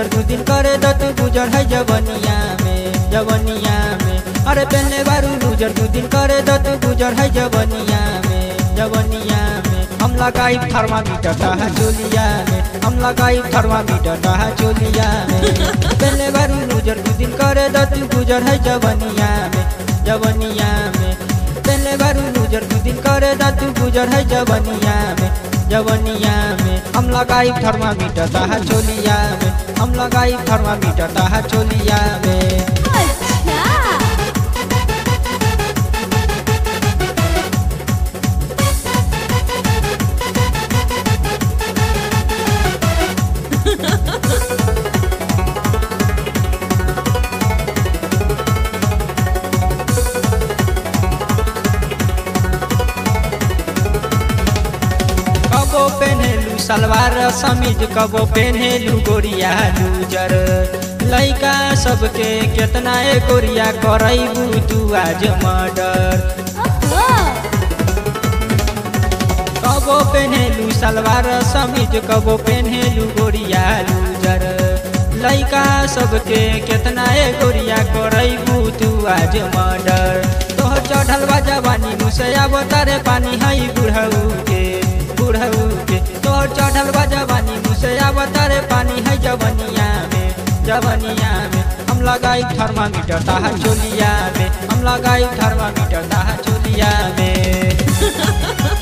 loser दू दिन करे द तू गुजर है जवनिया में जवनिया में अरे पहले बारू लूजर दू दिन करे द तू गुजर है जवनिया में जवनिया में हम लगाई थर्मामीटर ताहा चोलिया में हम लगाई थर्मामीटर ताहा चोलिया में पहले बारू लूजर दू दिन करे द तू गुजर है जवनिया में जवनिया में पहले बारू लूजर दू दिन करे द तू गुजर है जवनिया में जवनिया में हम लगाई थर्मामीटर ताहा चोलिया में हम लगाई थर्मामीटर ताहा चोलिया में अच्छा कबो पेन्हेलु सलवार समीज कबो पेन्हेलु गोरिया लूजर लैका सबके केतना ए गोरिया करैबू तू आज मर्डर ओहो कबो पेन्हेलु सलवार समीज कबो पेन्हेलु गोरिया लूजर लैका सबके केतना ए गोरिया करैबू तू आज मर्डर तोहर चढ़ल बा जवानी मुसया बोतारे पानी हई बुढ़ऊ के बुढ़ऊ के तोहर चढ़ल बा जवानी मुसया बोतारे पानी है जवनिया में जवनिया में हम लगाई थर्मामीटर ताहा चोलिया में हम लगाई थर्मामीटर ताहा चोलिया में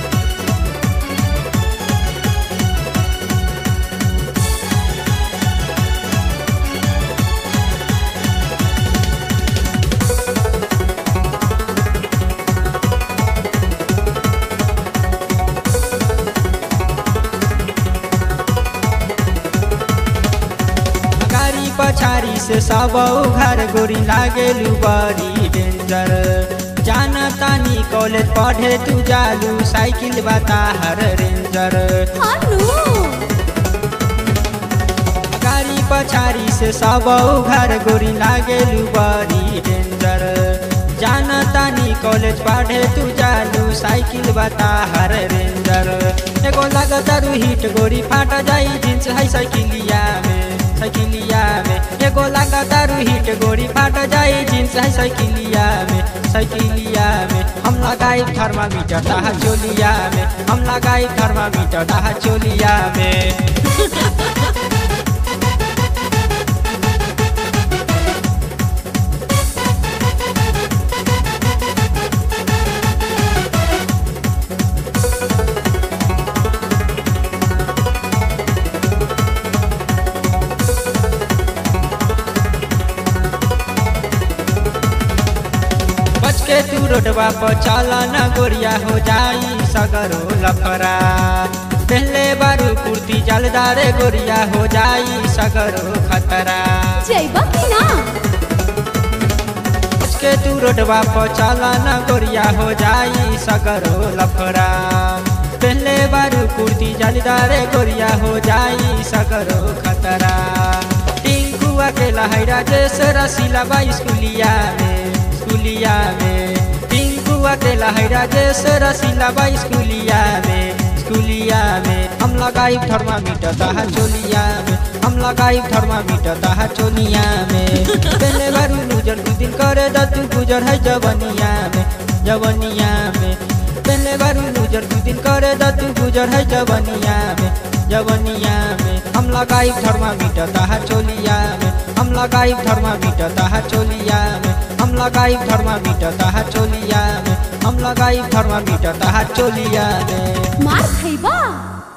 गाड़ी पछाड़ी से सब घर गोरी लागेलू बड़ी डेंजर जाना तानी कॉलेज पढ़े तू जालू साइकिल बता हर रेंजर हानू गाड़ी पछाड़ी से सब घर गोरी लागेलू बड़ी डेंजर जाना तानी कॉलेज पढ़े तू जालू साइकिल बता हर रेंजर एगो लगतारू हिट गोरी फाट जाई जींस है साइकिलिया में साइकिलिया में एगो लगतारू हिट गोरी फाट जाई जींस है साइकिलिया में साइकिलिया में हम लगाई थर्मामीटर ताहा चोलिया में हम लगाई थर्मामीटर ताहा चोलिया में बच के तू रोडवा पर चला न गोरिया हो जाई सगरो लफरा पहले बारू कुर्ती जलदारे गोरिया हो जाई सगरो खतरा जइबा कि ना बच के तू रोडवा पर चला न गोरिया हो जाई सगरो लफरा पहले बारू कुर्ती जलदारे गोरिया हो जाई सगरो खतरा टिंकू अकेला हैरा जैसे रसीला बा स्कूलिया में स्कूलिया में टिंकू अकेला हैरा जैसे रसीला बा स्कूलिया में स्कूलिया में हम लगाई थर्मामीटर ताहा चोलिया में हम लगाई थर्मामीटर ताहा चोलिया में पहले बारू लूजर दू दिन करे द तू गुजर है जवनिया में जवनिया में पहले बारू लूजर दू दिन करे द तू गुजर है जवनिया में जवनिया में हम लगाई थर्मामीटर ताहा चोलिया में हम लगाई थर्मामीटर ताहा चोलिया में हम लगाई थर्मामीटर ताहा चोलिया में हम लगाई थर्मामीटर ताहा चोलिया में मार खइबा